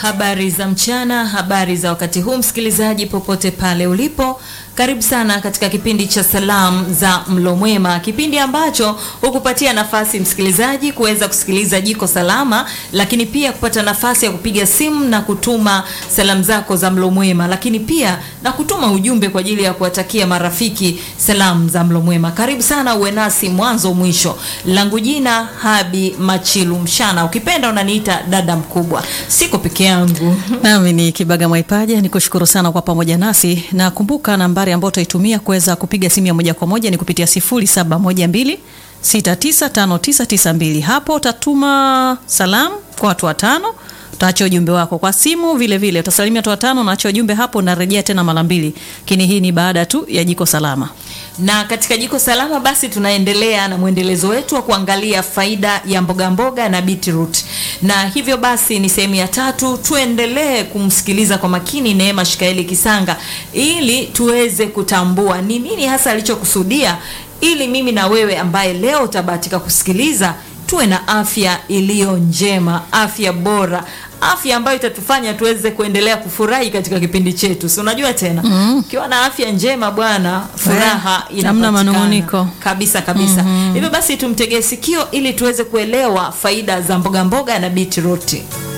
Habari za mchana, habari za wakati huu, msikilizaji popote pale ulipo, karibu sana katika kipindi cha salamu za mlo mwema, kipindi ambacho hukupatia nafasi msikilizaji kuweza kusikiliza jiko salama, lakini pia kupata nafasi ya kupiga simu na kutuma salamu zako za mlo mwema, lakini pia na kutuma ujumbe kwa ajili ya kuwatakia marafiki salamu za mlo mwema. Karibu sana, uwe nasi mwanzo mwisho. Langu jina Habi Machilu Mshana, ukipenda unaniita dada mkubwa, siko peke yangu. Nami ni Kibaga Mwaipaja, nikushukuru sana kwa pamoja nasi, na kumbuka nambari ambayo utaitumia kuweza kupiga simu ya moja kwa moja ni kupitia 0712 695992. Hapo utatuma salamu kwa watu watano, utaacha ujumbe wako kwa simu vile vile, utasalimia watu watano, naacha ujumbe hapo, unarejea tena mara mbili. Lakini hii ni baada tu ya jiko salama. Na katika jiko salama basi tunaendelea na mwendelezo wetu wa kuangalia faida ya mboga mboga na beetroot. Na hivyo basi ni sehemu ya tatu, tuendelee kumsikiliza kwa makini Neema Shikaeli Kisanga ili tuweze kutambua ni nini hasa alichokusudia ili mimi na wewe ambaye leo utabahatika kusikiliza tuwe na afya iliyo njema, afya bora, afya ambayo itatufanya tuweze kuendelea kufurahi katika kipindi chetu. Si unajua tena ukiwa na afya njema bwana, furaha hamna inapatikana manung'uniko. kabisa kabisa. Hivyo basi tumtegee sikio ili tuweze kuelewa faida za mboga mboga na beetroot.